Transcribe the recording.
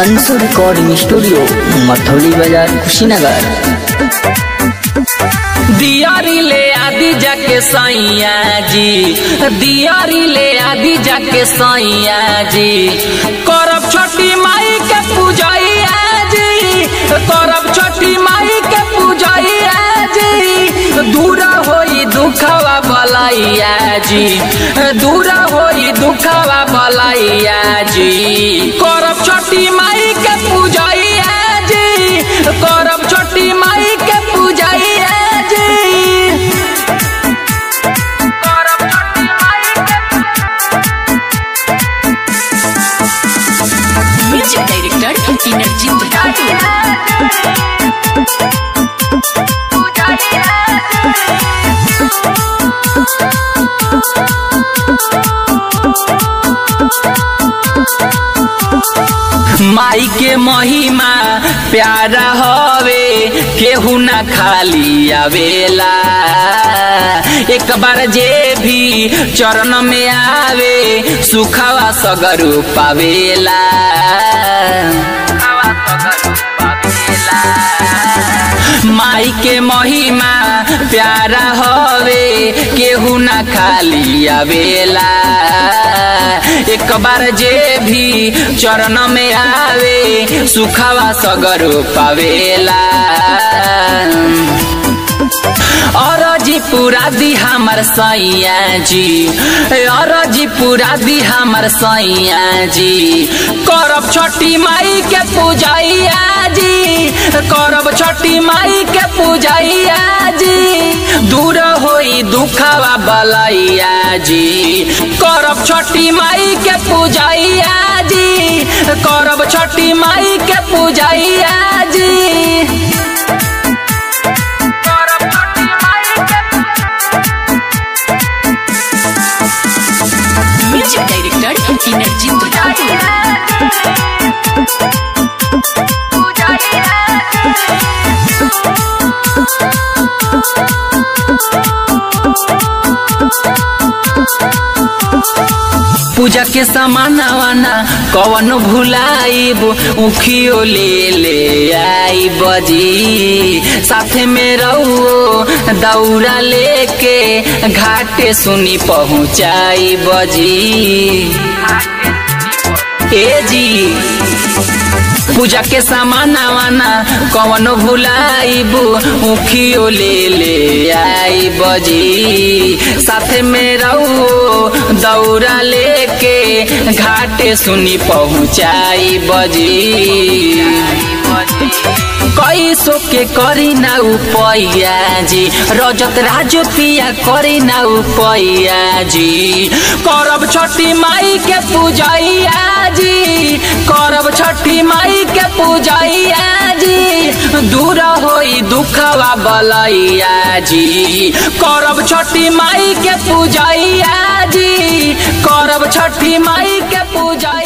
Anshu recording studio Mathauli बाजार कुशीनगर दियारी ले आदि जाके सैया जी दियारी ले आदि जाके सैया जी करब छोटी माई के पूजैया जी करब छोटी माई के पूजैया जी दूर होई दुखवा बलैया जी दूर होई दुखवा बलैया जी करब छोटी माई के पूजैया जी करब छोटी माई के पूजैया जी करब छोटी माई के म्यूजिक डायरेक्टर इनरजीत ठाकुर माई के महिमा प्यारा हवे केहू ना खाली आवेला एक बार जे भी चरण में आवे सुखवा सगरू पावेला माई के महिमा प्यारा हवे केहू ना खाली आवेला एक बार जे भी चरण में आवे सुखवा सगरो पावेला और जी पूरा दी हमर सैया जी और जी पूरा दी हमर सैया जी करब छोटी माई के पूजैया जी करब छोटी माई के पूजैया जी दूर होई दुखवा बलैया जी करब छोटी माई के पूजैया जी करब छोटी माई के पूजैया जी म्यूजिक डायरेक्टर इनरजीत ठाकुर पूजा के सामानवाना कवन भुलाइब उखियो ले ले आई बजी साथे में रहो दौरा लेके घाटे सुनी पहुँचाई बजी ए जी पूजा के सामान वाना कवनो भुलाइब उखियो ले ले आई बजी साथे में रहो दौरा लेके घाटे सुनी पहुँचाई बजी कैसो के करी ना उपैया जी रजत राजो पिया करी ना उपैया जी करब छठी माई के पूजैया जी करब छठी माई के पूजैया जी दूर होई दुखवा बलैया जी करब छठी माई के पूजैया जी करब छठी माई के पूजैया